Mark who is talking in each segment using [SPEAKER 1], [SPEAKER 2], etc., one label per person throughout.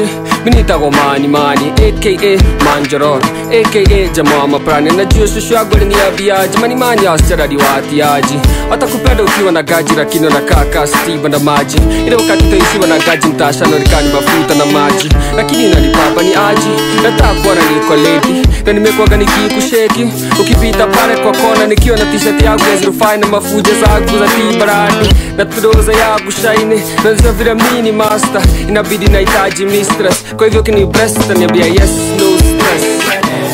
[SPEAKER 1] aje minitagwo mani mani aka manjorot aka jamaa maprani najua shushu yangu aliniambiaje mani mani asichana watiaji watakupenda ukiwa na gaji lakini wanakaa stiva na maji ile wakati utaishiwa na gaji mtashanonekani mafuta na maji lakini inanipapa ni aji nataka kuona niko ledi na nimekuwaga nikikusheki ukipita pale kwa kona nikiwa na t-shirt yangu ya zirufai na mafuja zangu za tibarani na tudoza yangu shaine nazia vile mini master inabidi nahitaji mistress kwa hivyo kini breast niambia yes no stress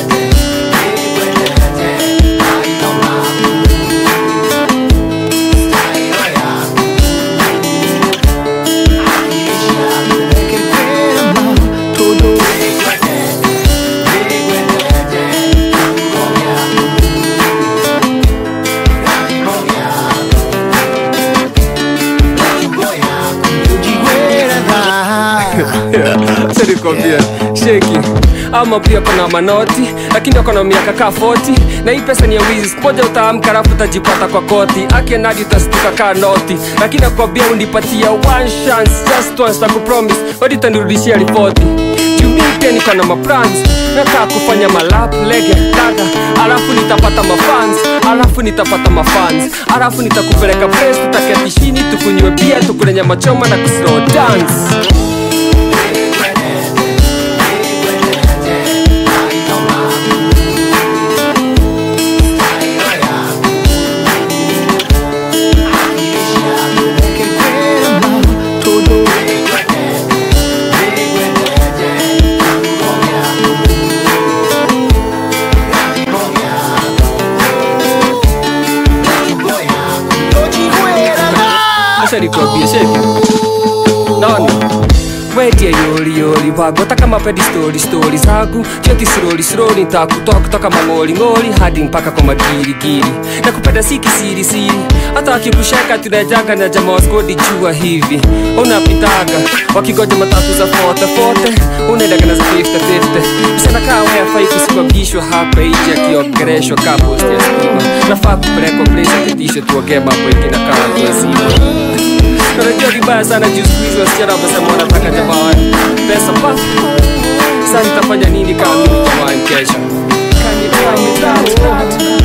[SPEAKER 1] sinikwambia sheki ama pia kona manoti lakini akona miaka kaa 40 na hii pesa ni ya wizi sikumoja utaamka alafu utajipata kwa koti akienadi utastuka kaa noti lakini akwambia unipatia one chance just once na kupromise wadi utanirudishia ripoti jumii pia niko na maplans nataka kufanya malap lege daga alafu nitapata mafans alafu nitapata mafans alafu nitakupeleka place tutaketi chini tukunywe bia tukule nyama choma na kuslow dance acha nikwambie sheki naona wetie yoli yoli wagota kama pedi stori stori zangu joti slowly slowly ntakutoa kutoka mang'oli ng'oli hadi mpaka kwa magirigiri na kupenda si kisiri siri hata wakikusheka tunajanga na jamaa waskodi jua hivi unapitaga wakigoja matatu za fote fote unaendaga na za 50 50 msana kaa weafai kusimamishwa hapa ije akiongereshwa kaa posti ya stima nafaa kupelekwa place aketisho tuongee mambo ingine kaa tuazima Unajua vibaya sana juu siku hizi wasichana wamesema wanataka jamani pesa pa sasa nitafanya nini kama mimi jamani kesho Kanye kanye tatu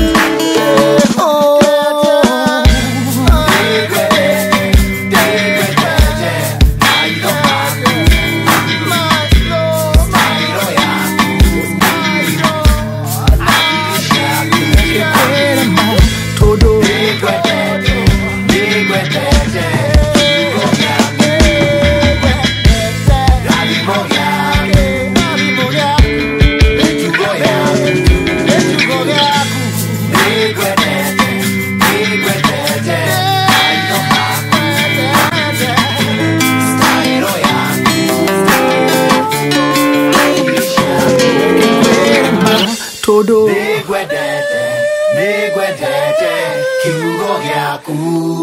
[SPEAKER 2] todo
[SPEAKER 3] Nĩngwendete, nĩngwendete kiugo gĩaku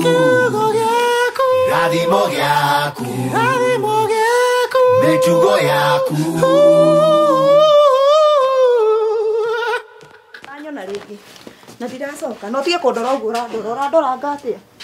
[SPEAKER 3] rathimo gĩaku mĩtugo yaku
[SPEAKER 4] anyona rĩngĩ na ndiracoka no tige kũndora ũguo ũrandora ũrandoranga atĩa